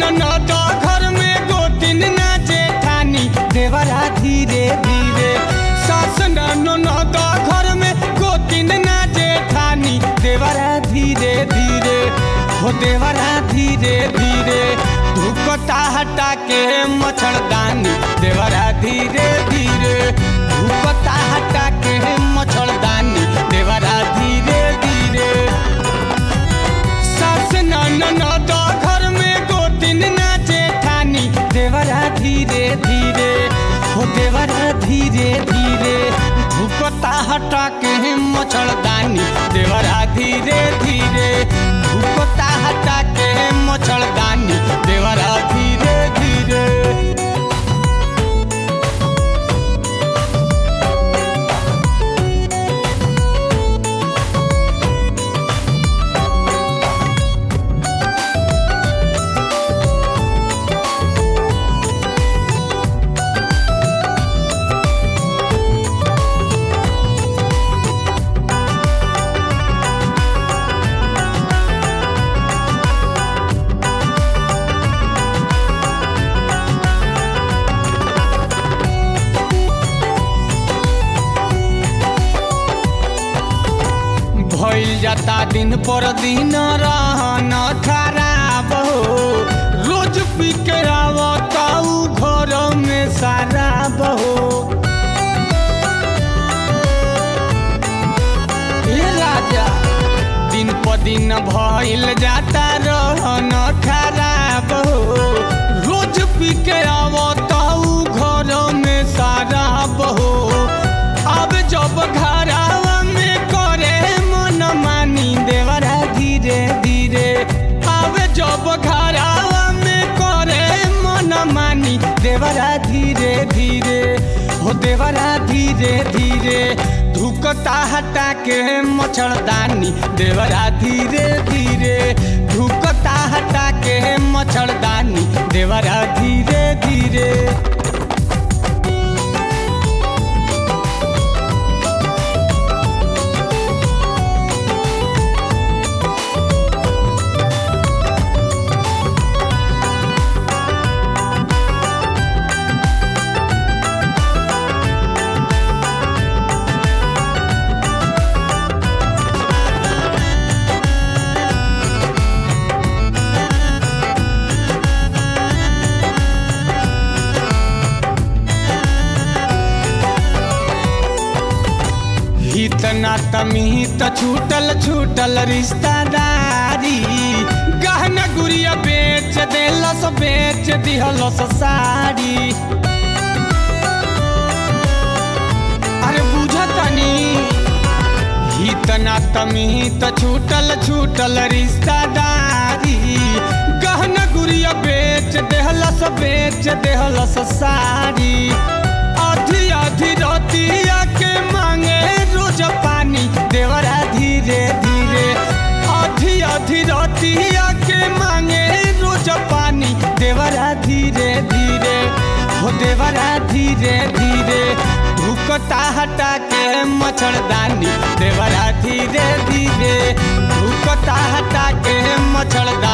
ननद घर में गोतिन ना जेठानी देवरा धीरे धीरे सास ननद घर में गोतिन ना जेठानी देवरा धीरे धीरे हो देवरा धीरे धीरे धुकता हटा के मच्छरदानी देवरा धीरे धीरे धुकता हटा के मच्छरदानी देवरा धीरे धीरे सास ननद घर में गोतिन ना जेठानी देवरा धीरे धीरे हो देवरा धीरे धीरे धुकता हटा के मच्छरदानी देवरा धीरे धीरे धुकता हटा के मच्छरदानी देवरा धीरे धीरे भइल जाता दिन पर दिन रहन खराब हो रोज पी के आवता उ घर में शराब हो ए राजा दिन पर दिन भइल जाता रहन खराब हो रोज पी के आवता उ घर में शराब हो अब जब घरावा में करे मन मानी देवरा धीरे धीरे अब जब घरावा में करे मन मानी देवरा धीरे धीरे हो देवरा धीरे धीरे धुकता हटा के मच्छरदानी देवरा धीरे धीरे धुकता हटा के मच्छरदानी देवरा धीरे धीरे हित नात मिहित छूटल छूटल रिश्तेदारी गहना गुड़िया बेच देलस बेच दिहलस साड़ी अरे बुझतनी हित नात मिहित छूटल छूटल रिश्तेदारी गहना गुड़िया बेच देहलस बेच देहलस साड़ी आधी आधी रतिया के मांगे रोज पानी देवरा धीरे धीरे आधी आधी रतिया के मांगे रोज पानी देवरा धीरे धीरे हो देवरा धीरे धीरे धुकता हटा के मच्छरदानी देवरा धीरे धीरे धुकता हटा के मच्छरदानी